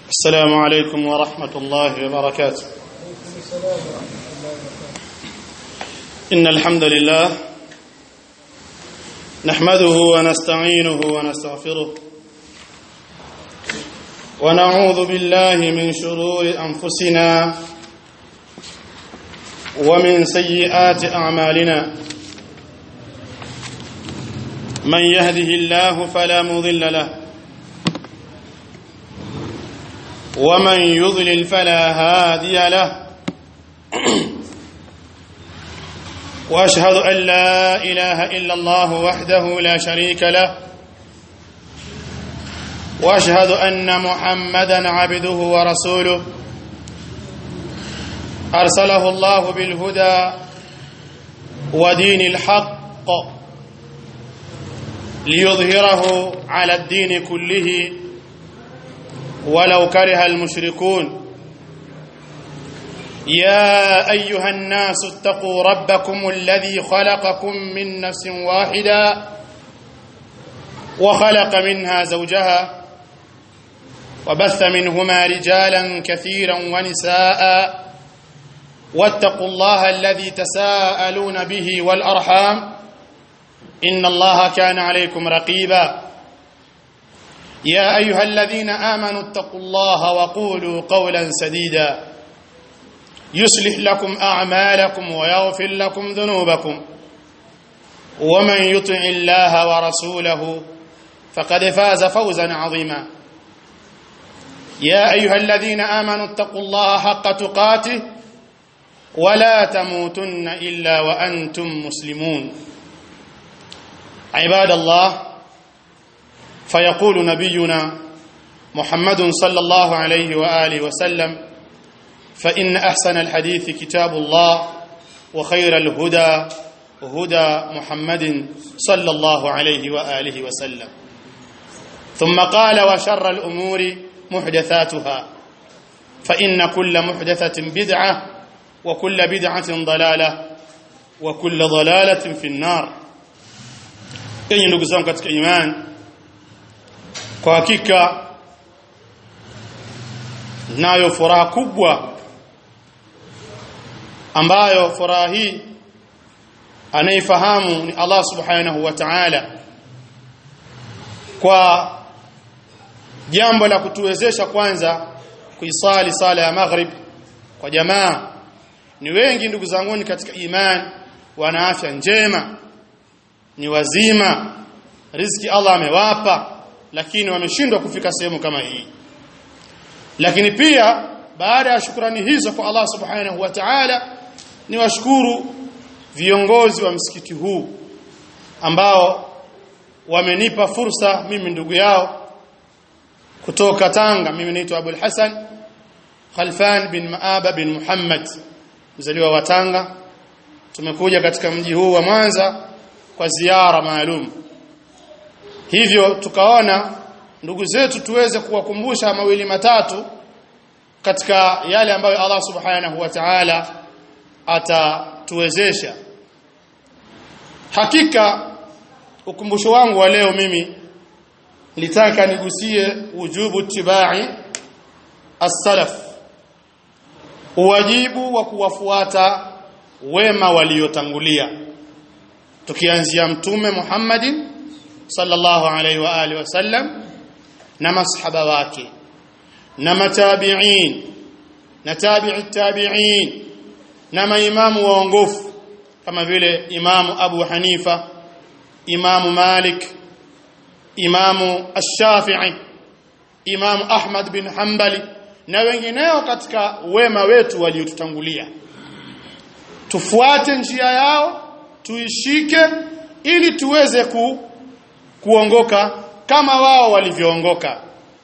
السلام عليكم ورحمة الله وبركاته إن الحمد لله نحمده ونستعينه ونستغفره ونعوذ بالله من شرور أنفسنا ومن سيئات أعمالنا من يهده الله فلا مضل له ومن يضلل فلا هادي له واشهد ان لا اله الا الله وحده لا شريك له واشهد ان محمدا عبده ورسوله ارسله الله بالهدى ودين الحق ليظهره على الدين كله ولو كره المشركون يا ايها الناس اتقوا ربكم الذي خلقكم من نفس واحده وخلق منها زوجها وبث منهما رجالا كثيرا ونساء واتقوا الله الذي تساءلون به والارحام ان الله كان عليكم رقيبا يا ايها الذين امنوا اتقوا الله وقولوا قولا سديدا يصلح لكم اعمالكم ويغفر لكم ذنوبكم ومن يطع الله ورسوله فقد فاز فوزا عظيما يا ايها الذين امنوا اتقوا الله حق تقاته ولا تموتن الا وانتم مسلمون عباد الله فيقول نبينا محمد صلى الله عليه واله وسلم فان احسن الحديث كتاب الله وخير الهدى هدى محمد صلى الله عليه واله وسلم ثم قال وشر الامور محدثاتها فان كل محدثه بدعه وكل بدعه ضلاله وكل ضلاله في النار enyi ndugu zangu katika imani kwa hakika nayo furaha kubwa ambayo furaha hii anaifahamu ni Allah subhanahu wa ta'ala kwa jambo la kutuwezesha kwanza kuisali sala ya maghrib kwa jamaa ni wengi ndugu zangu katika imani wana afya njema ni wazima riziki Allah amewapa lakini wameshindwa kufika sehemu kama hii lakini pia baada ya shukrani hizo kwa Allah subhanahu wa ta'ala ni washukuru viongozi wa msikiti huu ambao wamenipa fursa mimi ndugu yao kutoka Tanga mimi naitwa Abul Hasan Khalfan bin Maaba bin Muhammad mzaliwa wa Tanga tumekuja katika mji huu wa Mwanza kwa ziara maalum hivyo tukaona ndugu zetu tuweze kuwakumbusha mawili matatu katika yale ambayo Allah subhanahu wa ta'ala atatuwezesha hakika ukumbusho wangu wa leo mimi nilitaka nigusie wujubu tibai as-salaf uwajibu wa kuwafuata wema waliotangulia tukianzia mtume Muhammadin sallallahu alaihi wa alihi wasallam na masahaba wake na matabi'in na tabi'i tabi'in na maimamu waongofu kama vile imamu Abu Hanifa imamu Malik imamu Ash-Shafi'i imamu Ahmad bin Hanbali na wengineo katika wema wetu waliotutangulia tufuate njia yao tuishike ili tuweze ku, kuongoka kama wao walivyoongoka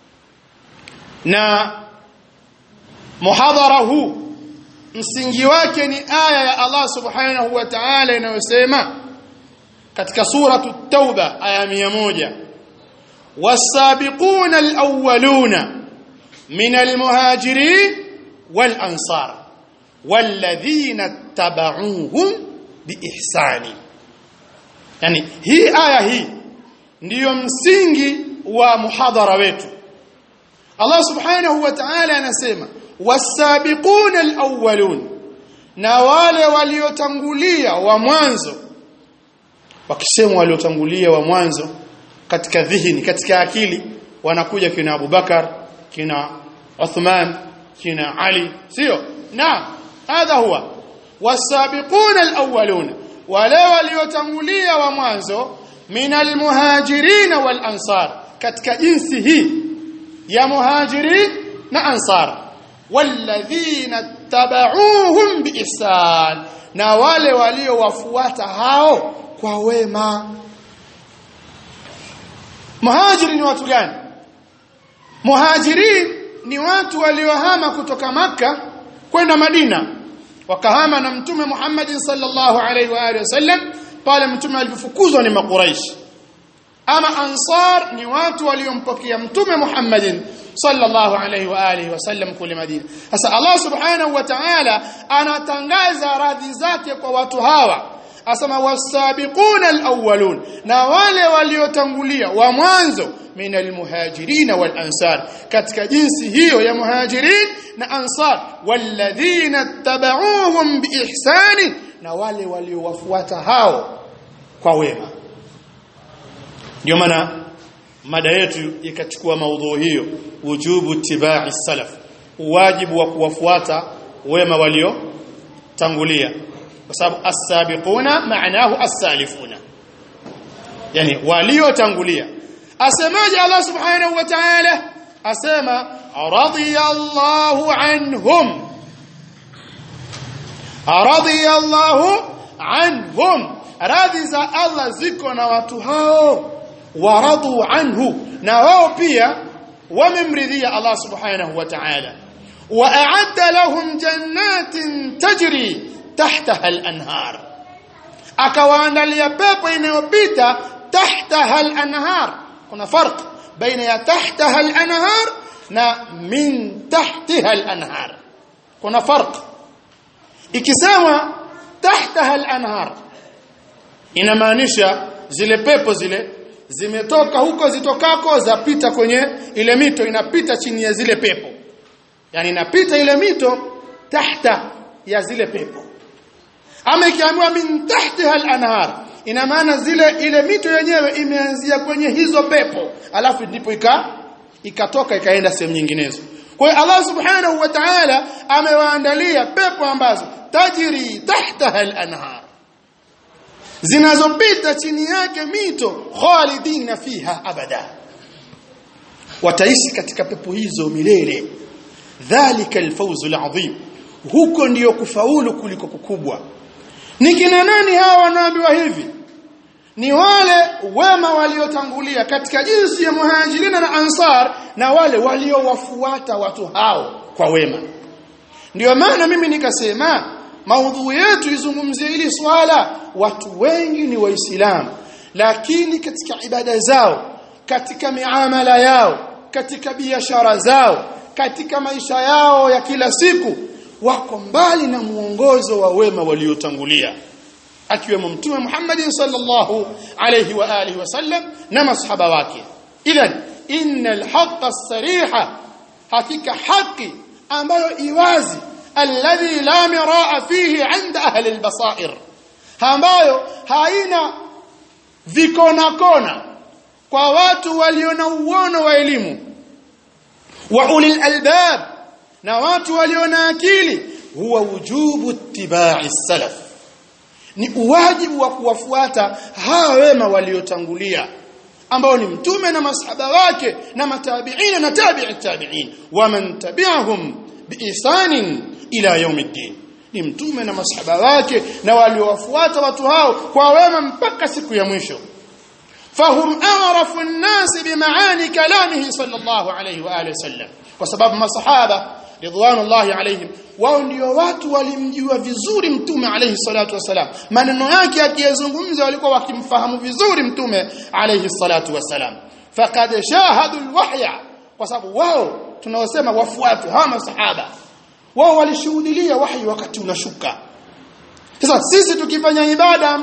na muhadhara huu msingi wake ni aya ya Allah subhanahu wa ta'ala inayosema katika suratu tauba aya 100 wasabiquna alawwaluna min almuhajirin wal ansar walladhina tabauhum biihsani yani hii aya hii ndiyo msingi wa muhadhara wetu Allah subhanahu wa ta'ala anasema wasabiquna alawwalun na wale waliotangulia wa mwanzo wakisema waliotangulia wa mwanzo katika dhihni katika akili wanakuja kina Abubakar kina Uthman kina Ali sio na hadha huwa wasabiquna alawwalun wale waliotangulia wa mwanzo minal muhajirin wal ansar katika jinsi hii ya muhajirin na ansar walladhina tabauhum biihsan na wale waliowafuata hao kwa wema muhajiri ni watu gani muhajirin ni watu waliohama kutoka maka kwenda Madina wakahama na mtume Muhammad sallallahu alaihi wa alihi wasallam pale mtume alipofukuzwa ni makuraishi ama ansar ni watu waliompokea mtume Muhammad sallallahu alaihi wa alihi wasallam kule Madina sasa Allah subhanahu wa ta'ala anatangaza radhi zake kwa watu hawa asema wasabiquna alawwalun na wale waliotangulia wa mwanzo min almuhajirin wal ansar katika jinsi hiyo ya muhajirin na ansar walladhina tabauhum biihsani na wale waliowafuata hao kwa wema ndio maana mada yetu ikachukua maudhu hiyo wujubu tibai salaf wajibu wa kuwafuata wema walio tangulia kwa sababu as-sabiquna maanahu as-salifuna yani waliotangulia asemaje Allah subhanahu wa ta'ala asema radiyallahu anhum radiyallahu anhum radhi za Allah ziko na watu hao waradu anhu na wao pia wamemridhia Allah subhanahu wa ta'ala wa a'adda lahum jannatin tajri tahtaha al-anhar akawaandalia pepo inayopita tahtaha al-anhar kuna farq baina ya tahtaha al-anhar na min tahtiha al-anhar kuna farq ikisema tahtaha al-anhar inamaanisha zile pepo zile zimetoka huko zitokako zapita kwenye ile mito inapita chini ya zile pepo yani inapita ile mito tahta ya zile pepo ama ikiambiwa min tahtiha al-anhar ina maana zile ile mito yenyewe imeanzia kwenye hizo pepo alafu ndipo ika ikatoka ikaenda sehemu nyinginezo kwa hiyo Allah subhanahu wa ta'ala amewaandalia pepo ambazo tajiri tahtaha al-anhar zinazopita chini yake mito khalidina fiha abada wataishi katika pepo hizo milele dhalika alfawzu alazim huko ndiyo kufaulu kuliko kukubwa ni kina nani hawa wanaambiwa hivi ni wale wema waliotangulia katika jinsi ya muhajirina na ansar na wale waliowafuata watu hao kwa wema ndio maana mimi nikasema maudhui yetu izungumzie hili swala watu wengi ni waislamu lakini katika ibada zao katika miamala yao katika biashara zao katika maisha yao ya kila siku wako mbali na muongozo wa wema waliotangulia akiwemo mtume Muhammad sallallahu alayhi wa alihi wasallam na masahaba wake idhan innal haqqa as-sariha hakika haki ambayo iwazi alladhi la miraa fihi 'inda ahli al-basair ambayo haina vikona kona kwa watu walio na uono wa elimu wa ulil albab na watu walio na akili huwa wujubu ittiba'i salaf ni uwajibu wa kuwafuata hawa wema waliotangulia ambao ni mtume na masahaba wake na matabiina na tabi'i tabi'in waman tabi'ahum biisanin ila yaumiddin ni mtume na masahaba wake na waliowafuata watu hao kwa wema mpaka siku ya mwisho fahum a'rafu an-nas bimaani kalamihi sallallahu alayhi wa alihi wasallam kwa sababu masahaba ridwanullahi alayhim wao ndio watu walimjua vizuri mtume alayhi salatu wasalam maneno yake akiyazungumza walikuwa wakimfahamu vizuri mtume alayhi salatu wasalam faqad shahadu alwahya kwa sababu wao tunaosema wafuatu hawa masahaba wao walishuhudia wahi wakati unashuka sasa sisi tukifanya ibada ambazo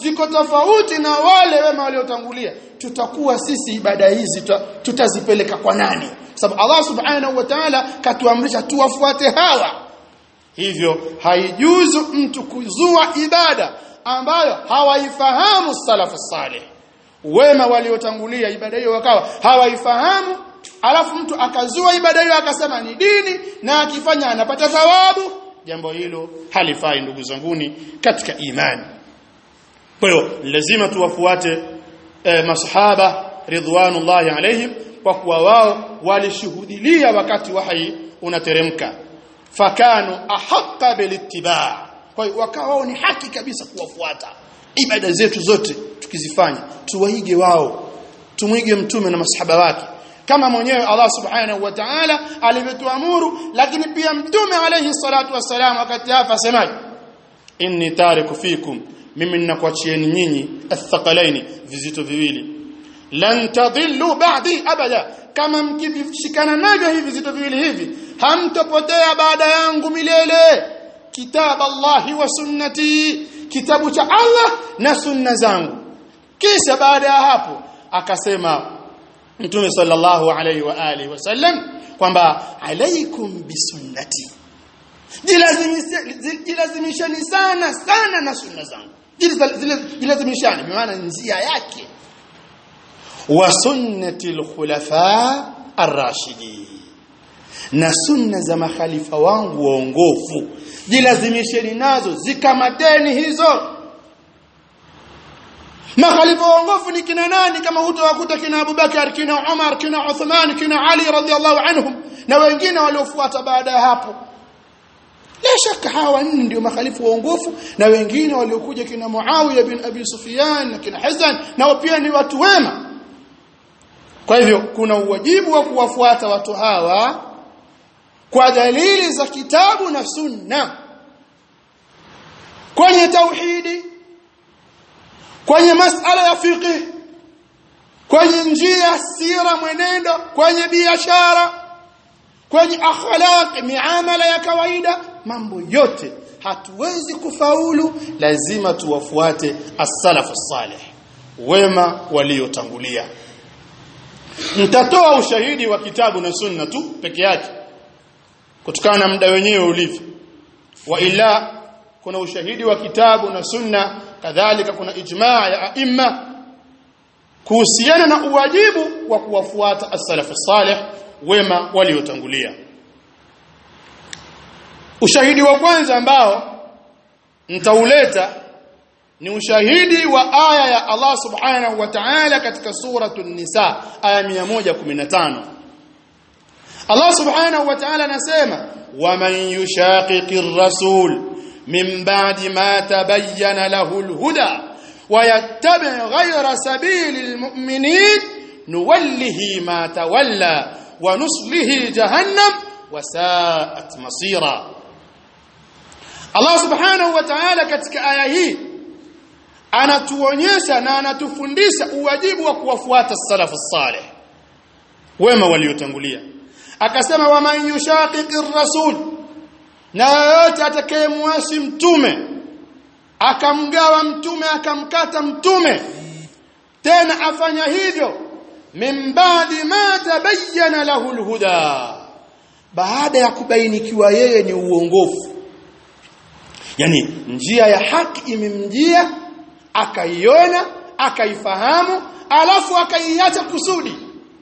ziko tofauti na wale wema waliotangulia tutakuwa sisi ibada hizi tutazipeleka kwa nani sababu Allah subhanahu wa ta'ala katuamrisha tuwafuate hawa hivyo haijuzu mtu kuzua ibada ambayo hawaifahamu salafu salih wema waliotangulia ibada hiyo wakawa hawaifahamu alafu mtu akazua ibada hiyo akasema ni dini na akifanya anapata thawabu jambo hilo halifai ndugu zanguni katika imani kwa hiyo lazima tuwafuate eh, masahaba ridwanullahi alaihim kwa kuwa wao walishuhudilia wakati wahi unateremka fakanu ahaqqa bilittiba kwa hiyo wakawa wao ni haki kabisa kuwafuata ibada zetu zote tukizifanya tuwaige wao tumwige mtume na masahaba wake kama mwenyewe Allah subhanahu wa ta'ala alivyotuamuru lakini pia mtume alayhi salatu wassalam wakati hapa asemaje inni tariku fikum mimi ninakuachieni nyinyi athqalaini vizito viwili lan tadhillu ba'di abada kama mkivishikana navyo hivi vizito viwili hivi hamtopotea baada yangu milele kitab Allahi wa sunnati kitabu cha Allah na sunna zangu kisha baada ya hapo akasema Mtume sallallahu alayhi wa alihi wasallam kwamba alaikum bisunnati jilazimishani sana sana na sunna zangu jilazimishani maana njia yake wa sunnati alkhulafa arrashidi na sunna za makhalifa wangu waongofu jilazimisheni nazo zikamateni hizo makhalifa waongofu ni kina nani kama hutawakuta kina Abubakar kina Umar kina Uthman kina Ali radhiallahu anhum na wengine waliofuata baada ya hapo la shaka hawa nne ndio makhalifu waongofu na wengine waliokuja kina Muawiya bin Abi Sufyan na kina Hasan nao pia ni watu wema kwa hivyo kuna uwajibu wa kuwafuata watu hawa kwa dalili za kitabu na sunna kwenye tauhidi kwenye masala ya fiqh kwenye njia sira mwenendo kwenye biashara kwenye akhlaq miamala ya kawaida mambo yote hatuwezi kufaulu lazima tuwafuate as-salaf salih wema waliotangulia nitatoa ushahidi wa kitabu na sunna tu peke yake kutokana na muda wenyewe ulivyo wa ila kuna ushahidi wa kitabu na sunna kadhalika kuna ijmaa ya aima kuhusiana na uwajibu wa kuwafuata as-salaf salih wema waliotangulia ushahidi wa kwanza ambao nitauleta ni ushahidi wa aya ya Allah subhanahu wa ta'ala katika suratul nisa aya 115 Allah subhanahu wa ta'ala anasema waman yushaqiqir rasul min ba'di ma tabayyana lahu al-huda ويتبع غير سبيل المؤمنين نوله ما تولى ونصله جهنم وساءت مصيرا Allah subhanahu wa ta'ala katika aya hii anatuonyesha na anatufundisha uwajibu wa kuwafuata salafu salih wema waliotangulia akasema waman yushaqiqir rasul na yoyote atakayemwasi mtume akamgawa mtume akamkata mtume tena afanya hivyo min ba'di ma tabayyana lahu alhuda baada ya kubainikiwa yeye ni uongofu yani njia ya haki imemjia akaiona akaifahamu alafu akaiacha kusudi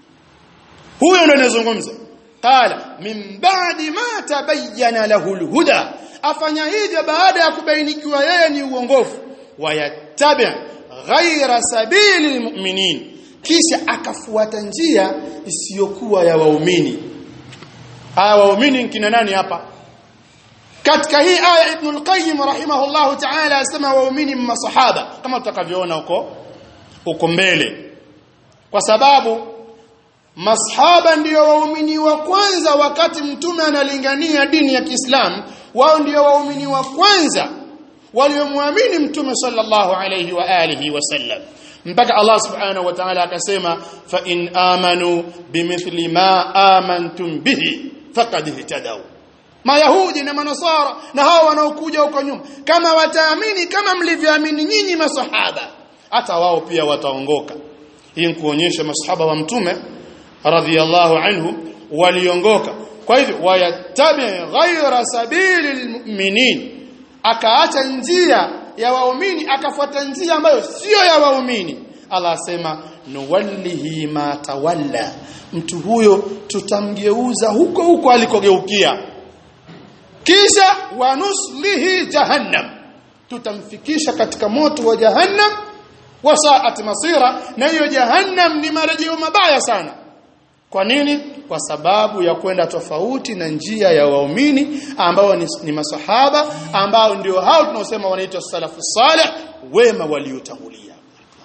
huyo ndo anazungumza qala min ba'di ma tabayyana lahu alhuda afanya hivyo baada ya kubainikiwa yeye ni uongofu wayattabi ghaira sabili almu'minin kisha akafuata njia isiyokuwa ya waumini aya waumini kina nani hapa katika hii aya Ibn al-Qayyim rahimahullah ta'ala asema waumini masahaba kama tutakavyoona huko huko mbele kwa sababu masahaba ndio waumini wa kwanza wakati mtume analingania dini ya Kiislamu wao ndio waumini wa kwanza waliomwamini mtume sallallahu alayhi wa alihi wasallam mpaka Allah subhanahu wa ta'ala akasema fa in amanu bimithli ma amantum bihi faqad ihtadaw mayahudi na manasara na hao wanaokuja huko nyuma kama wataamini kama mlivyoamini nyinyi masahaba hata wao pia wataongoka hii ni kuonyesha masahaba wa mtume radhiyallahu anhu waliongoka kwa hivyo wayattabi ghaira sabili lmuminin akaacha njia ya waumini akafuata njia ambayo sio ya waumini Allah asema nuwallihi ma tawalla mtu huyo tutamgeuza huko huko alikogeukia kisha wanuslihi jahannam tutamfikisha katika moto wa jahannam wasaat masira na hiyo jahannam ni marejeo mabaya sana kwa nini kwa sababu ya kwenda tofauti na njia ya waumini ambao ni, ni masahaba ambao ndio hao tunaosema wanaitwa salafu salih wema waliotangulia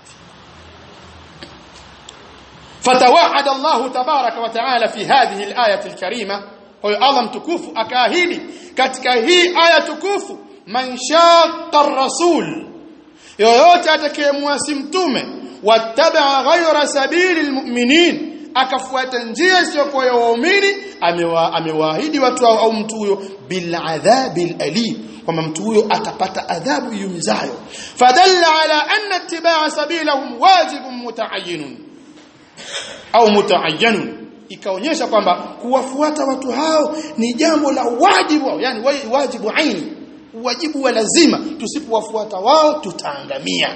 فتوعد الله تبارك وتعالى في هذه الآية الكريمة هو الله متكوف أكاهيدي katika hii aya tukufu man shaqa ar-rasul yoyote atakayemwasi mtume wattaba ghayra sabili almu'minin akafuata njia isiyokuwa ya waumini amewaahidi watu au, au mtu huyo bil adhabil alim kwamba mtu huyo atapata adhabu yumizayo fadalla ala anna ittiba'a sabilahum wajibun mutaayyinun au mutaayyanun ikaonyesha kwamba kuwafuata watu hao ni jambo la wajibu yani wajibu aini wajibu wa lazima tusipowafuata wao tutaangamia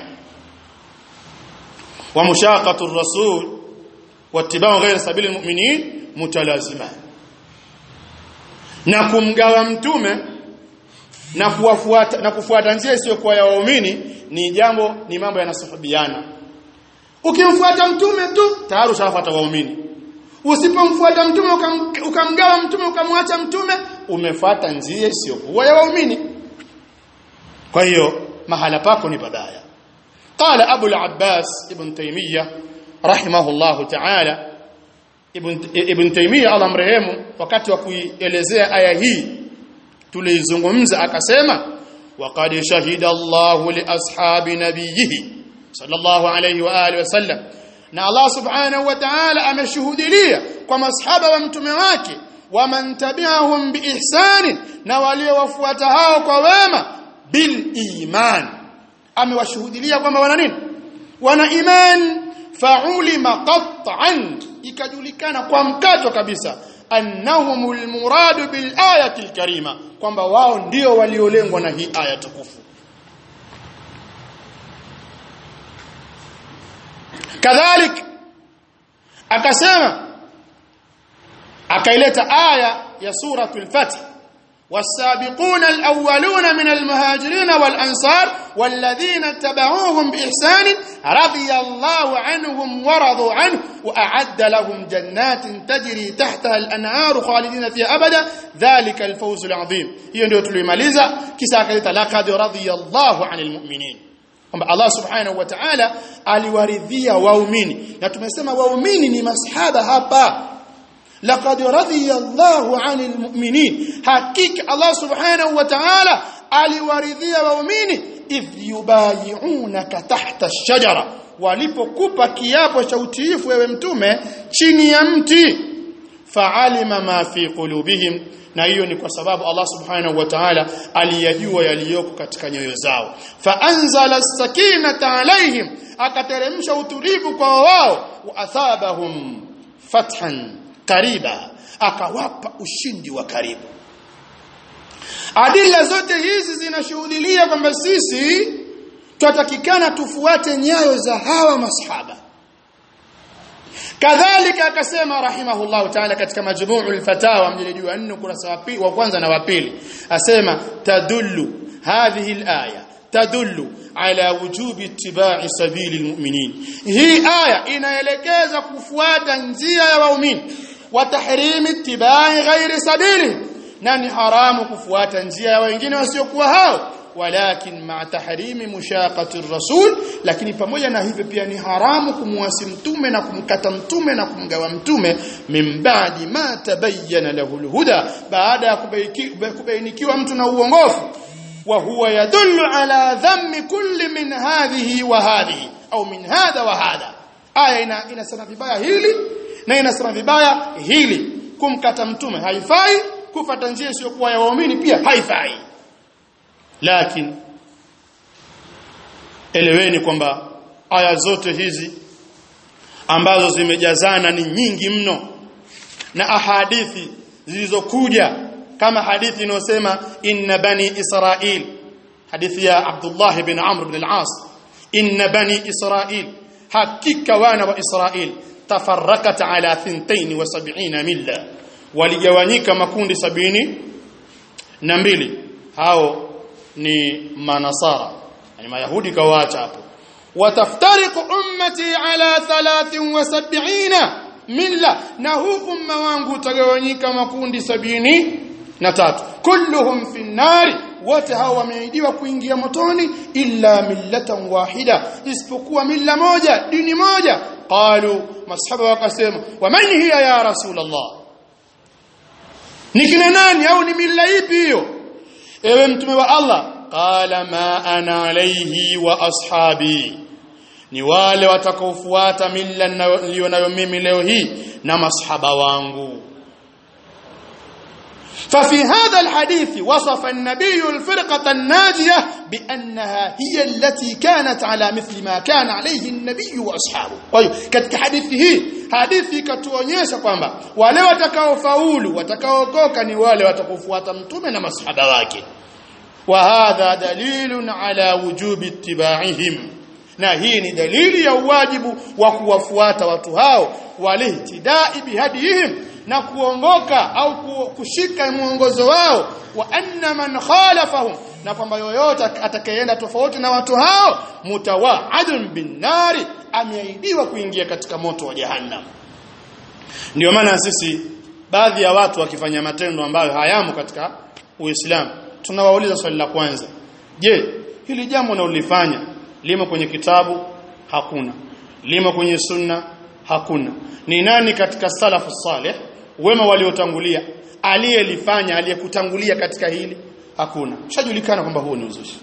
wa mushaqatu ar-rasul wattiba'u ghayra sabili al-mu'minin mutalazima na kumgawa mtume na kuwafuata na kufuata njia isiyokuwa ya waumini ni jambo ni mambo yanasuhubiana ukimfuata mtume tu tayari ushafuata waumini usipomfuata mtume ukam, ukamgawa mtume ukamwacha mtume umefuata njia isiyokuwa ya waumini kwa hiyo mahala pako ni babaya qala abu al-abbas ibn taymiyyah rahimahullah ta'ala ibn ibn taymiyyah Allah mrehemu wakati wa kuielezea aya hii tulizungumza akasema waqad shahida Allahu li ashabi nabiyhi sallallahu alayhi wa alihi wasallam na Allah subhanahu wa ta'ala ameshuhudilia kwa masahaba wa mtume wake waman tabi'ahum biihsan na waliowafuata hao kwa wema bil iman amewashuhudilia kwamba wana nini wana iman fa'ulima qat'an ikajulikana kwa mkato kabisa annahumul muradu bil ayati al karima kwamba wao ndio waliolengwa na hii aya tukufu kadhalik akasema akaileta aya ya suratul fath والسابقون الأولون من المهاجرين والأنصار والذين اتبعوهم بإحسان رضي الله عنهم ورضوا عنه وأعد لهم جنات تجري تحتها الأنهار خالدين فيها أبدا ذلك الفوز العظيم هي ndio tulimaliza kisa akaleta laqad radiyallahu 'anil mu'minin kwamba Allah subhanahu wa ta'ala aliwaridhia waumini na tumesema waumini ni masahaba hapa laqad radiyallahu 'anil mu'minin hakika Allah subhanahu wa ta'ala aliwaridhia waumini idh yubayi'unaka tahta ash-shajara walipokupa kiapo cha utiifu wewe mtume chini ya mti fa'alima ma fi qulubihim na hiyo ni kwa sababu Allah subhanahu wa ta'ala aliyajua yaliyoko katika nyoyo zao fa anzala as-sakinata alaihim akateremsha utulivu kwa wao wa athabahum fathan kariba akawapa ushindi wa karibu adila zote hizi zinashuhudilia kwamba sisi tutatakikana tufuate nyayo za hawa masahaba kadhalika akasema rahimahullahu ta'ala katika majmu'ul fatawa mjilidi wa 4 kurasa wa kwanza na wa pili asema tadullu hadhihi al-aya tadullu ala wujubi ittiba'i sabili almu'minin hii aya inaelekeza kufuata njia ya waumini wa tahrimi ittiba'i ghairi sabili na ni haramu kufuata njia ya wengine wasiokuwa hao walakin ma tahrimi mushaqati rasul lakini pamoja na hivyo pia ni haramu kumwasi mtume na kumkata mtume na kumgawa mtume min ba'di ma tabayyana lahu alhuda baada ya kubainikiwa mtu na uongofu wa huwa yadullu ala dhammi kulli min hadhihi wa hadhihi au min hadha wa hadha aya ina inasema vibaya hili na inasema vibaya hili kumkata mtume haifai kufata njia isiyokuwa ya waumini pia haifai lakini eleweni kwamba aya zote hizi ambazo zimejazana ni nyingi mno na ahadithi zilizokuja kama hadithi inayosema inna bani israil hadithi ya Abdullah ibn Amr ibn al-As inna bani israil hakika wana wa Israil tafarrakat ala 72 milla waligawanyika makundi sabini na mbili hao ni manasara yani mayahudi kawaacha hapo wataftariqu ummati ala 73 milla na huu umma wangu utagawanyika makundi sabini na tatu kulluhum fi nnari wote hao wameidiwa kuingia motoni illa millatan wahida isipokuwa milla moja dini moja qalu masahaba wakasema wa man hiya ya rasulullah ni kina nani au ni milla ipi hiyo ewe mtume wa Allah qala ma ana alayhi wa ashabi ni wale watakaofuata milla niliyonayo mimi leo hii na masahaba wangu ففي هذا الحديث وصف النبي الفرقة الناجية بأنها هي التي كانت على مثل ما كان عليه النبي وأصحابه طيب katika hadithi hii hadithi ikatuonyesha kwamba wale watakaofaulu watakaokoka ni wale watakaofuata mtume na masahaba wake wa hadha dalilun ala wujubi ittiba'ihim na hii ni dalili ya uwajibu wa kuwafuata watu hao walihtidai bihadihim na kuongoka au kushika mwongozo wao wa anna man khalafahum na kwamba yoyote atakayeenda tofauti na watu hao mutawaadun binnari ameahidiwa kuingia katika moto wa jahannam ndio maana sisi baadhi ya watu wakifanya matendo ambayo hayamo katika Uislamu tunawauliza swali la kwanza je hili jambo unalolifanya limo kwenye kitabu hakuna limo kwenye sunna hakuna ni nani katika salafu salih wema waliotangulia aliyelifanya aliyekutangulia katika hili hakuna shajulikana kwamba huo ni uzushi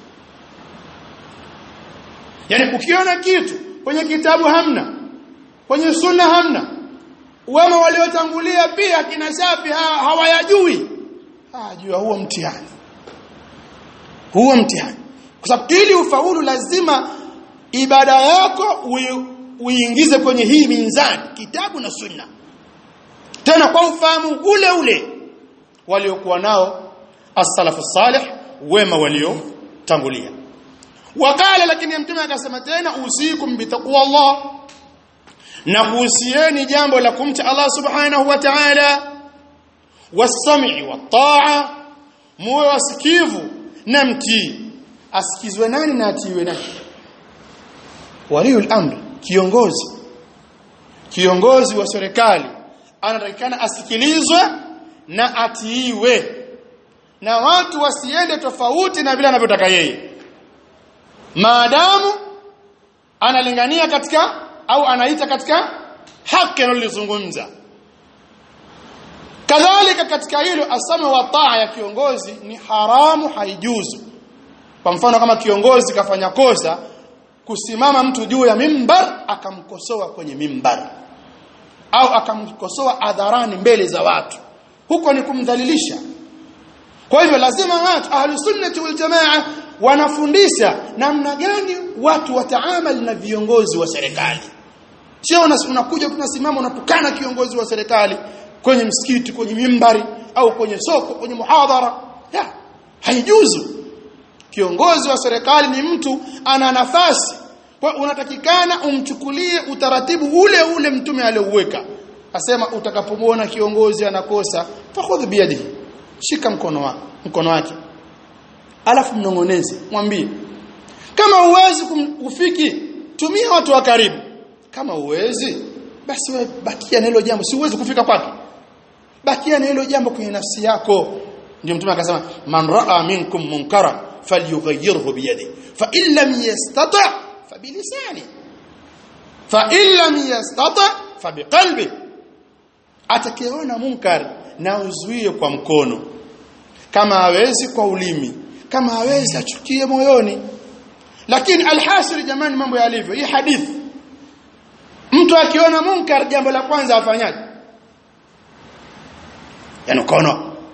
yani ukiona kitu kwenye kitabu hamna kwenye sunna hamna wema waliotangulia pia kina shafi ha, hawayajui hajua huo mtihani huo mtihani kwa sababu ili ufaulu lazima ibada yako uiingize kwenye hii minzani kitabu na sunna tena kwa ufahamu ule ule waliokuwa nao as-salafu salih wema waliotangulia wakala lakini mtume akasema tena usikum bitaqwa Allah na kuhusieni jambo la kumcha Allah subhanahu wa ta'ala was-sam'i wat-ta'a muwe wasikivu na mtii asikizwe nani na atiiwe nani waliul amri kiongozi kiongozi wa serikali anatakikana asikilizwe na atiiwe na watu wasiende tofauti na vile anavyotaka yeye maadamu analingania katika au anaita katika haki analozungumza kadhalika katika hilo asama wa taa ya kiongozi ni haramu haijuzu kwa mfano kama kiongozi kafanya kosa kusimama mtu juu ya mimbar akamkosoa kwenye mimbar au akamkosoa hadharani mbele za watu huko ni kumdhalilisha kwa hivyo lazima watu ahlusunnati wal jamaa wanafundisha namna gani watu wataamal na viongozi wa serikali sio unakuja tunasimama unatukana kiongozi wa serikali kwenye msikiti kwenye mimbari au kwenye soko kwenye muhadhara ya haijuzu kiongozi wa serikali ni mtu ana nafasi kwa unatakikana umchukulie utaratibu ule ule mtume aliouweka asema utakapomwona kiongozi anakosa fakhudh biyadihi shika mkono wake mkono wake alafu mnongoneze mwambie kama uwezi kufiki tumia watu wa karibu kama uwezi basi we bakia na hilo jambo si uwezi kufika kwake bakia na hilo jambo kwenye nafsi yako ndio mtume akasema man raa minkum munkara falyughayyirhu biyadi fa in lam yastata fa bilisani fa in lam yastata fa biqalbi atakayeona munkar na uzuie kwa mkono kama hawezi kwa ulimi kama hawezi achukie moyoni lakini alhasiri jamani mambo yalivyo hii hadithi mtu akiona munkar jambo la kwanza afanyaje yani ukaona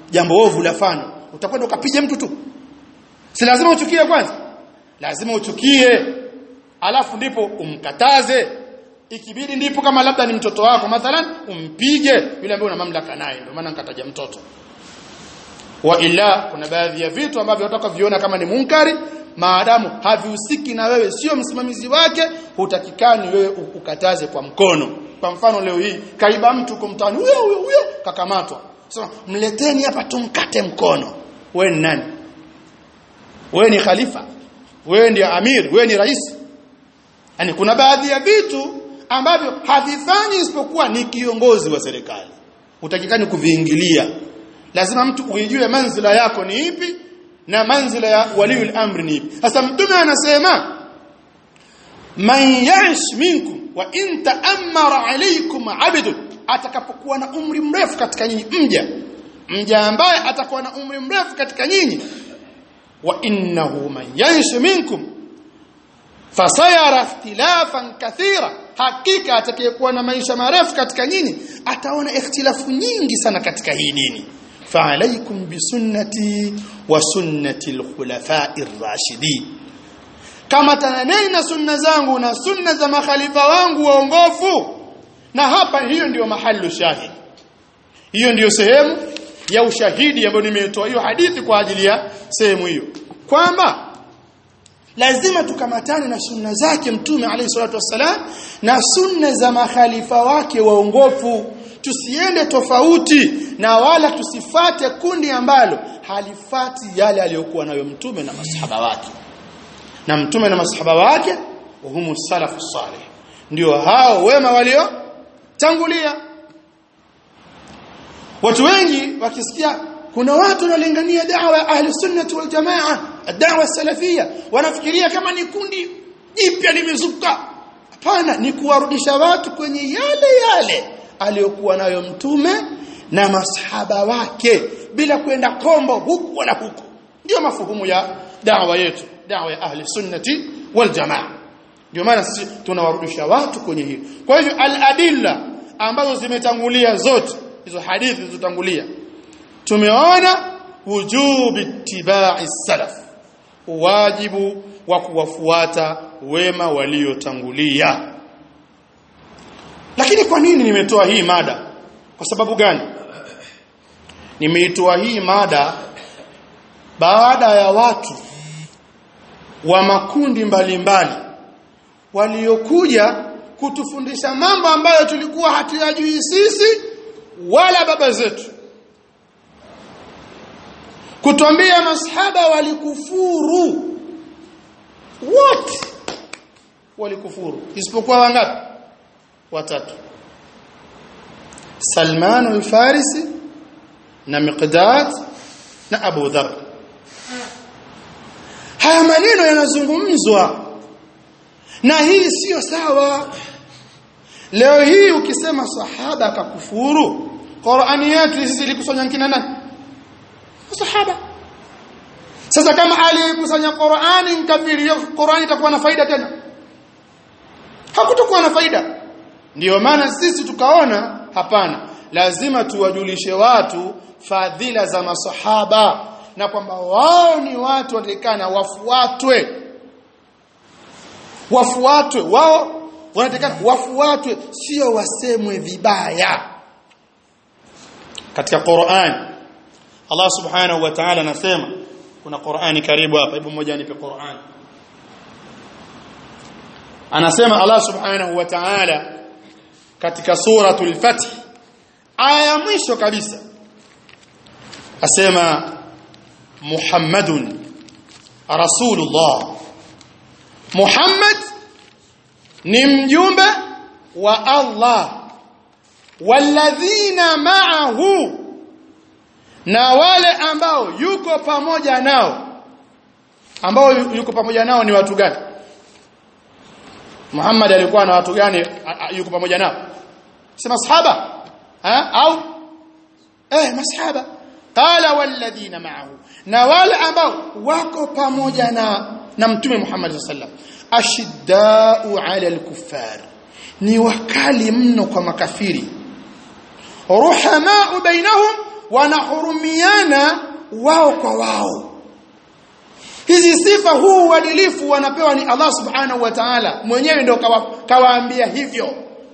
jambo ovu lafanywa utakwenda ukapige mtu tu si lazima uchukie kwanza lazima uchukie alafu ndipo umkataze ikibidi ndipo kama labda ni mtoto wako mathalan umpige yule ambaye una mamlaka naye ndio maana nikataja mtoto wa ila kuna baadhi ya vitu ambavyo unataka viona kama ni munkari maadamu havihusiki na wewe sio msimamizi wake hutakikani wewe ukataze kwa mkono kwa mfano leo hii kaiba mtu kumtani huyo huyo huyo kakamatwa sasa mleteni hapa tumkate mkono wewe ni nani wewe ni khalifa wewe ndiye amir wewe ni rais yani kuna baadhi ya vitu ambavyo havifanyi isipokuwa ni kiongozi wa serikali utakikani kuviingilia lazima mtu uijue manzila yako ni ipi na manzila ya waliul amri ni ipi sasa mtume anasema man yash minkum wa in ta'ammara alaykum 'abdun atakapokuwa na umri mrefu katika nyinyi mja mja ambaye atakuwa na umri mrefu katika nyinyi wa innahu man yash minkum fasayara ikhtilafan kathira hakika atakayekuwa na maisha marefu katika nyinyi ataona ikhtilafu nyingi sana katika hii dini فعليكم بسنتي وسنة الخلفاء الراشدين kama tananeni na sunna zangu na sunna za makhalifa wangu waongofu na hapa hiyo ndiyo mahali shahidi hiyo ndiyo sehemu ya ushahidi ambayo nimetoa hiyo hadithi kwa ajili ya sehemu hiyo kwamba lazima tukamatane na sunna zake mtume alayhi salatu wassalam na sunna za makhalifa wake waongofu tusiende tofauti na wala tusifate kundi ambalo halifati yale aliyokuwa nayo mtume na masahaba wake na mtume na masahaba wake humu salafu salih ndio hao wema walio tangulia watu wengi wakisikia kuna watu wanalingania da'wa ya ahli sunnah wal jamaa da'wa salafia wanafikiria kama ni kundi jipya limezuka hapana ni kuwarudisha watu kwenye yale yale aliyokuwa nayo mtume na masahaba wake bila kwenda kombo huku wala huku ndio mafuhumu ya da'wa yetu da'wa ya ahli sunnati wal jamaa ndio maana sisi tunawarudisha watu kwenye hiyo kwa hivyo al-adilla ambazo zimetangulia zote hizo hadithi zilizotangulia tumeona wujubi ittiba'i salaf wajibu wa kuwafuata wema waliotangulia lakini kwa nini nimetoa hii mada kwa sababu gani nimeitoa hii mada baada ya watu wa makundi mbalimbali waliokuja kutufundisha mambo ambayo tulikuwa hatuyajui sisi wala baba zetu kutwambia masahaba walikufuru wote walikufuru isipokuwa wangapi watatu Salman al-Farisi na Miqdad na Abu Dharr haya maneno yanazungumzwa na hii sio sawa leo hii ukisema sahaba akakufuru Qur'ani yetu sisi ilikusanya kina nani sahaba sasa kama aliyekusanya Qur'ani mkafiri Qur'ani itakuwa na faida tena hakutakuwa na faida ndiyo maana sisi tukaona hapana lazima tuwajulishe watu fadhila za masahaba na kwamba wao ni watu wanatakana wafuatwe wafuatwe wao wanatakana wafuatwe sio wasemwe vibaya katika Qur'an Allah subhanahu wa ta'ala anasema kuna Qur'ani karibu hapa hebu mmoja anipe Qur'an anasema Allah subhanahu wa ta'ala katika suratul fath aya ya mwisho kabisa asema Muhammadun Rasulullah Muhammad ni mjumbe wa Allah walladhina ma'ahu na wale ambao yuko pamoja nao ambao yuko pamoja nao ni watu gani Muhammad alikuwa na watu gani yuko pamoja nao sema sahaba ha au eh masahaba qala walladhina ma'ahu na wale ambao wako pamoja na na mtume Muhammad sallam ashiddau ala al-kuffar ni wakali mno kwa makafiri ruhamau bainahum wanahurumiana wao kwa wao hizi sifa huu uadilifu wanapewa ni Allah subhanahu wa ta'ala mwenyewe ndio kawaambia hivyo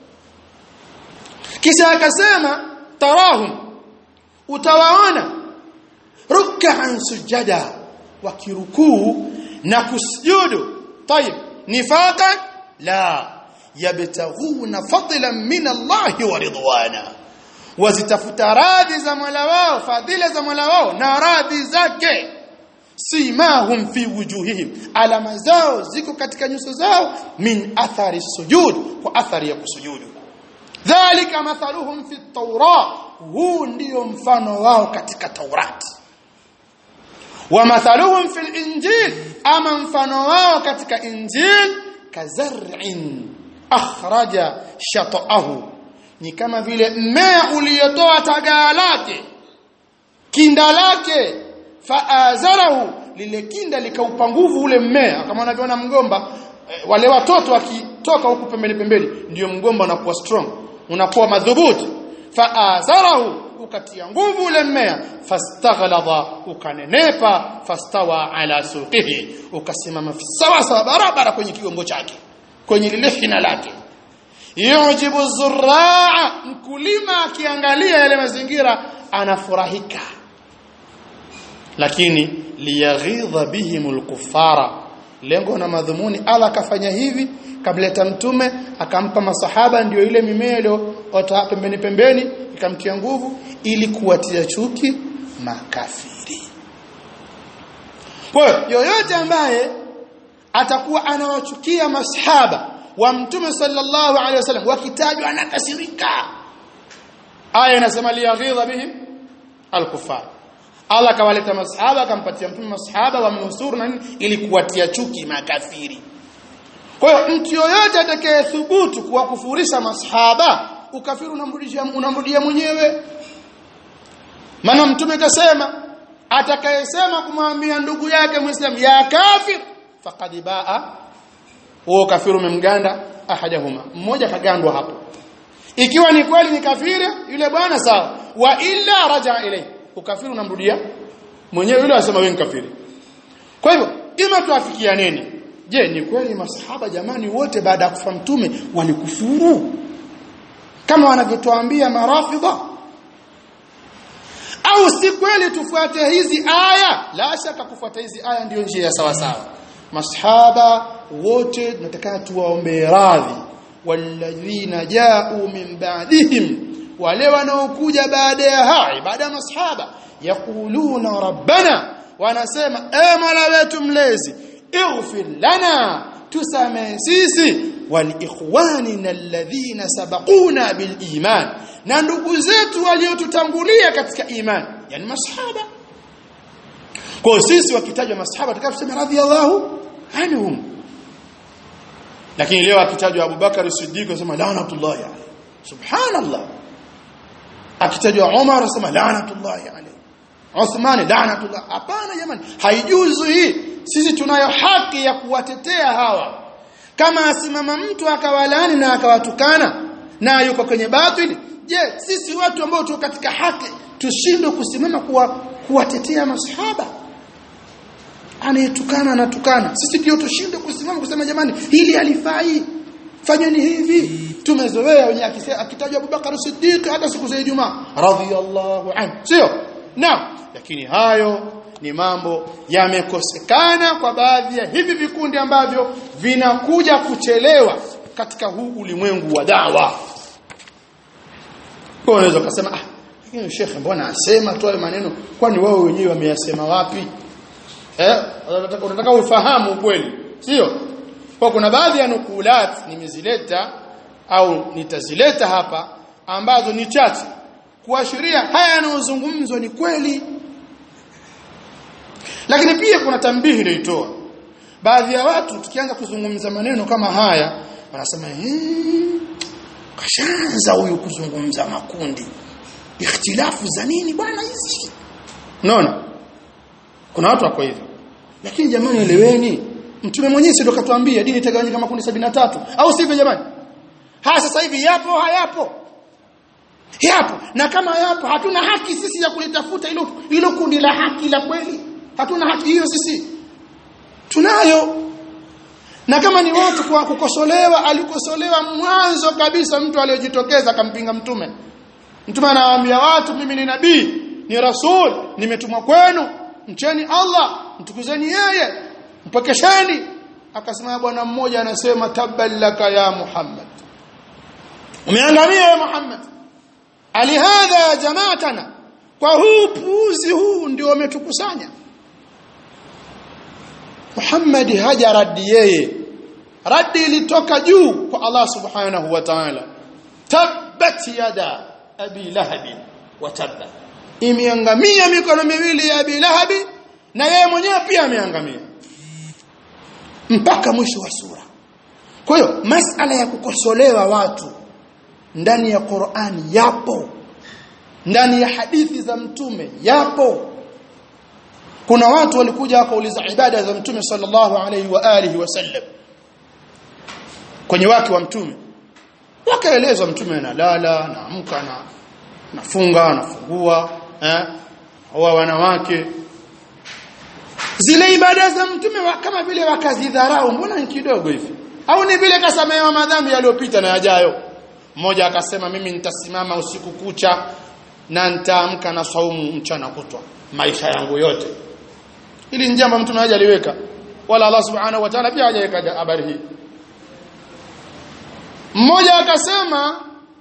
kisha akasema tarahum utawaona ruk'an sujada wakirukuu na kusujudu طيب نفاقا لا يبتغون فضلا من الله ورضوانا wazitafuta radhi za Mola wao fadhila za Mola wao na radhi zake simahum fi wujuhihim alama zao ziko katika nyuso zao min athari sujud kwa athari ya kusujudu dhalika mathaluhum fi at-taura huu ndio mfano wao katika taurati wa mathaluhum fil injil ama mfano wao katika injil kazar'in akhraja shata'ahu ni kama vile mmea uliotoa tagaa lake kinda lake faazarahu lile kinda likaupa nguvu ule mmea kama unavyoona mgomba eh, wale watoto wakitoka huku pembeni pembeni ndio mgomba unakuwa strong unakuwa madhubuti faazarahu ukatia nguvu ule mmea fastaghlada ukanenepa fastawa ala suqihi ukasimama sawa sawa barabara kwenye kigongo chake kwenye lile hina lake yujibu zurraa mkulima akiangalia yale mazingira anafurahika lakini liyaghidha bihimul kuffara lengo na madhumuni Allah akafanya hivi kamleta mtume akampa masahaba ndio ile mimea iliyoota pembeni pembeni ikamtia nguvu ili kuwatia chuki makafiri kwa yoyote ambaye atakuwa anawachukia masahaba wa mtume sallallahu alaihi wasallam wakitajwa anakasirika aya inasema liyaghidha bihim alkufar Allah kawaleta masahaba akampatia mtume masahaba wamnusuru na nini ili kuwatia chuki makafiri kwa hiyo mtu yoyote atakayethubutu kuwakufurisha masahaba ukafiri unamrudishia unamrudia mwenyewe maana mtume kasema atakayesema kumwambia ndugu yake muislamu ya kafir faqad baa huo kafiru umemganda ahadahuma mmoja kagandwa hapo ikiwa ni kweli ni kafiri yule bwana sawa wa illa raja ilayhi ukafiri unamrudia mwenyewe yule anasema wewe ni kafiri kwa hivyo ima tuafikianeni je ni kweli masahaba jamani wote baada ya kufa mtume walikufuru kama wanavyotuambia marafidha au si kweli tufuate hizi aya la shaka kufuata hizi aya ndiyo njia ya sawa sawa masahaba wote tunataka tuwaombe radhi walladhina ja'u min ba'dihim wale wanaokuja baada ya hai baada ya masahaba yaquluna rabbana wanasema e mola wetu mlezi ighfir lana tusamehe sisi waliikhwanina alladhina sabaquna biliman na ndugu zetu waliotutangulia katika iman yani masahaba kwa sisi wakitajwa masahaba tutakasema radhiyallahu anhum lakini leo akitajwa Abubakar Siddiq anasema laanatullahi alayhi subhanallah akitajwa Umar anasema laanatullahi alayhi Uthman laanatullah hapana jamani haijuzu hii sisi tunayo haki ya kuwatetea hawa kama asimama mtu akawalani na akawatukana na yuko kwenye batili je sisi watu ambao tuko katika haki tushindwe kusimama kuwa kuwatetea masahaba anayetukana anatukana sisi ndio tushindwe kusimama kusema jamani hili halifai fanyeni hivi tumezoea wenye akitajwa Abubakar Siddiq hata siku za Ijumaa radhiyallahu anhu sio naam lakini hayo ni mambo yamekosekana kwa baadhi ya hivi vikundi ambavyo vinakuja kuchelewa katika huu ulimwengu wa dawa kwa unaweza kusema ah lakini shekhe mbona asema tu maneno kwani wao wenyewe wameyasema wapi eh unataka ufahamu kweli sio kwa kuna baadhi ya nukulat nimezileta au nitazileta hapa ambazo ni chache kuashiria haya yanayozungumzwa ni kweli lakini pia kuna tambihi inaitoa baadhi ya watu tukianza kuzungumza maneno kama haya wanasema kashaanza huyu kuzungumza makundi ikhtilafu za nini bwana hizi unaona kuna watu wako hivyo lakini jamani eleweni mtume mwenyewe ndio katuambia dini itagawanyika makundi tatu au sivyo jamani haya sasa hivi yapo hayapo yapo na kama yapo hatuna haki sisi ya kulitafuta hilo hilo kundi la haki la kweli hatuna haki hiyo sisi tunayo na kama ni watu kwa kukosolewa alikosolewa mwanzo kabisa mtu aliyejitokeza akampinga mtume mtume anawaambia watu mimi ni nabii ni rasul nimetumwa kwenu mcheni Allah mtukuzeni yeye mpokesheni akasema bwana mmoja anasema taballaka ya Muhammad umeangamia ya Muhammad alihadha ya jamaatana kwa huu puuzi huu ndio wametukusanya Muhammad haja radi yeye radi ilitoka juu kwa Allah subhanahu wa ta'ala tabbat yada abi lahabi wa tabba imeangamia mikono miwili ya abi lahabi na yeye mwenyewe pia ameangamia mpaka mwisho wa sura kwa hiyo masala ya kukosolewa watu ndani ya Qur'ani yapo ndani ya hadithi za mtume yapo kuna watu walikuja wakauliza ibada za mtume sallallahu alaihi wa alihi wasallam kwenye wake wa mtume wakaelezwa mtume analala naamka na nafunga anafungua eh hawa wanawake zile ibada za mtume wa, kama vile wakazidharau mbona ni kidogo hivi au ni vile kasamehewa madhambi yaliyopita na yajayo mmoja akasema mimi nitasimama usiku kucha na nitaamka na saumu mchana kutwa maisha yangu yote ili ni jambo mtume hajaliweka wala Allah subhanahu wa ta'ala pia hajaweka habari hii mmoja akasema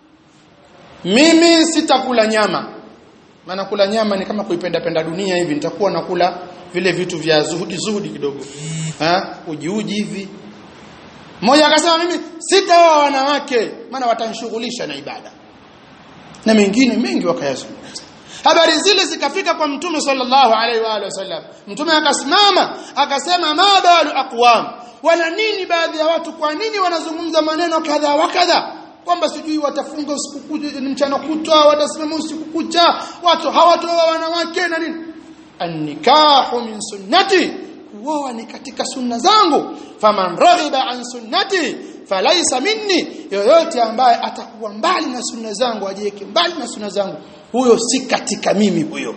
mimi sitakula nyama maana kula nyama ni kama kuipenda penda dunia hivi nitakuwa nakula vile vitu vya zuhudi zuhudi kidogo ha uji uji hivi mmoja akasema mimi sitaoa wanawake maana watanishughulisha na ibada na mengine mengi wakayazungumza habari zile zikafika kwa mtume sallallahu alaihi wa alihi wasallam mtume akasimama akasema ma balu aqwam wana nini baadhi ya watu kwa nini wanazungumza maneno kadha wa kadha kwamba sijui watafunga usiku kucha mchana kutwa watasimama usiku kucha watu hawatoa wanawake na nini annikahu min sunnati kuoa ni katika sunna zangu faman raghiba an sunnati falaisa minni yoyote ambaye atakuwa mbali na sunna zangu ajiweke mbali na sunna zangu huyo si katika mimi huyo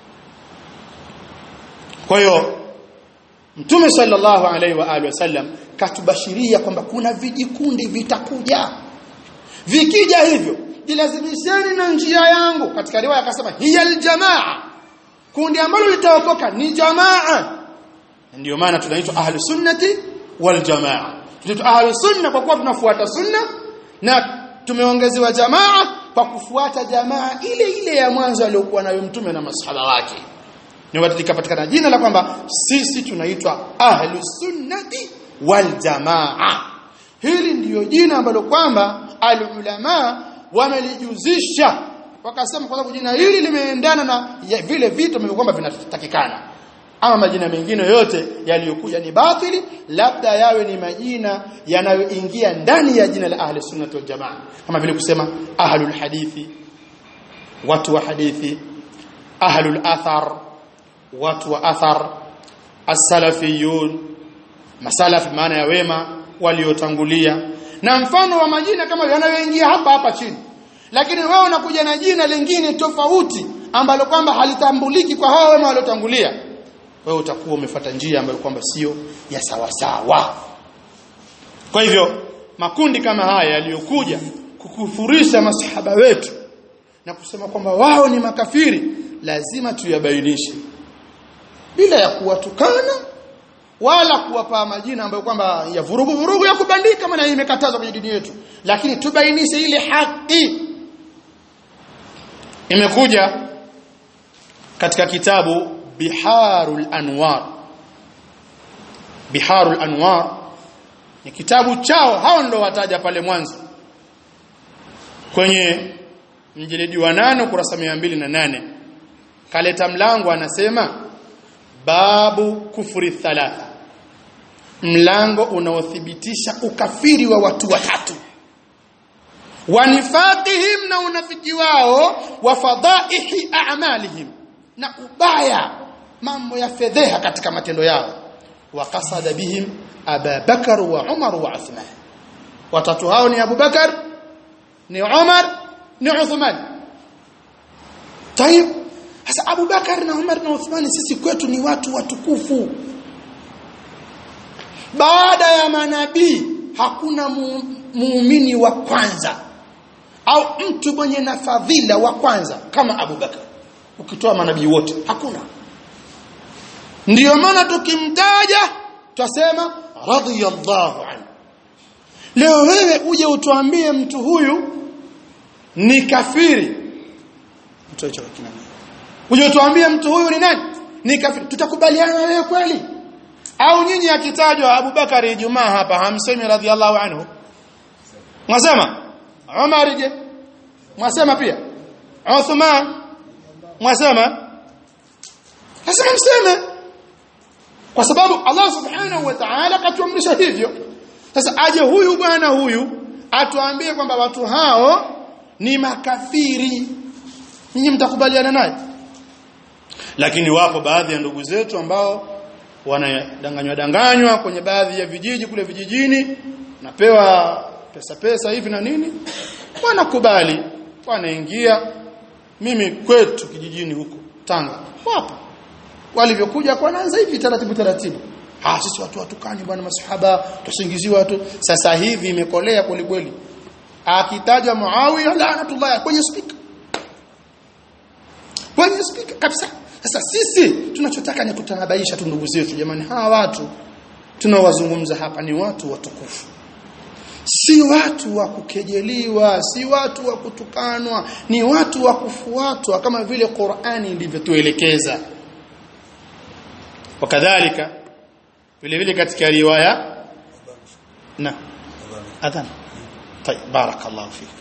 kwa hiyo Mtume sallallahu alaihi wa alihi wasallam katubashiria kwamba kuna vijikundi vitakuja vikija hivyo jilazimisheni na njia yangu katika riwaya akasema hiya aljamaa kundi ambalo litaokoka ni jamaa ndio maana tunaitwa ahli sunnati wal jamaa tunaitwa ahli sunna kwa kuwa tunafuata sunna na tumeongezewa jamaa kwa kufuata jamaa ile ile ya mwanzo aliyokuwa nayo mtume na masahaba wake ni likapatikana jina la kwamba sisi tunaitwa ahli sunnati wal jamaa hili ndiyo jina ambalo kwamba alulama wamelijuzisha wakasema kwa sababu jina hili limeendana na ya vile vitu ambavyo kwamba vinatakikana ama majina mengine yote yaliyokuja ni batili labda yawe ni majina yanayoingia ndani ya jina la ahli sunnah wal jamaa kama vile kusema ahlul hadithi watu wa hadithi ahlul athar watu wa athar as-salafiyun masalafi maana ya wema waliotangulia na mfano wa majina kama yanayoingia hapa hapa chini lakini wewe unakuja na jina lingine tofauti ambalo kwamba halitambuliki kwa hao wema waliotangulia wewe utakuwa umefuata njia ambayo kwamba sio ya sawa sawa kwa hivyo makundi kama haya yaliyokuja kukufurisha masahaba wetu na kusema kwamba wao ni makafiri lazima tuyabainishe bila ya kuwatukana wala kuwapa majina ambayo kwamba ya vurugu vurugu ya kubandika maana imekatazwa kwenye dini yetu lakini tubainishe ile haki imekuja katika kitabu Biharul Anwar Biharul Anwar ni kitabu chao hao ndo wataja pale mwanzo kwenye mjilidi wa nane kurasa na nane kaleta mlango anasema babu kufuri thalatha mlango unaothibitisha ukafiri wa watu watatu wanifaqihim na unafiki wao wa fadaihi a'malihim na ubaya mambo ya fedheha katika matendo yao wa qasada bihim Abubakar wa Umar wa Uthman watatu hao ni Abubakar ni Umar ni Uthman tayib sasa Abu Bakar na Umar na Uthman sisi kwetu ni watu watukufu baada ya manabii hakuna muumini wa kwanza au mtu mwenye na fadhila wa kwanza kama Abu Bakar ukitoa manabii wote hakuna ndiyo maana tukimtaja twasema radhiyallahu anhu leo wewe uje utuambie mtu huyu ni kafiri mtu hicho kina uje utuambie mtu huyu ni nani ni kafiri tutakubaliana na wewe kweli au nyinyi akitajwa Abu Bakari Ijumaa hapa hamsemi radhiallahu anhu mwasema Umar je mwasema pia Uthman mwasema lazima mseme kwa sababu Allah subhanahu wa ta'ala katuamrisha hivyo sasa aje huyu bwana huyu atuambie kwamba watu hao ni makafiri nyinyi mtakubaliana naye lakini wapo baadhi ya ndugu zetu ambao wanadanganywa danganywa kwenye baadhi ya vijiji kule vijijini napewa pesa pesa hivi na nini wanakubali wanaingia mimi kwetu kijijini huko Tanga wapo walivyokuja kwa naanza hivi taratibu taratibu ah sisi watu watukani bwana masahaba tusingiziwa watu sasa hivi imekolea kweli kweli akitajwa Muawiya laanatullah kwenye speaker kwenye speaker kabisa sasa sisi tunachotaka ni kutanabaisha tu ndugu zetu jamani hawa watu tunawazungumza hapa ni watu watukufu si watu wa kukejeliwa si watu wa kutukanwa ni watu wa kufuatwa kama vile Qur'ani ilivyotuelekeza wakadhalika vile vile katika riwaya na adhan طيب بارك الله فيك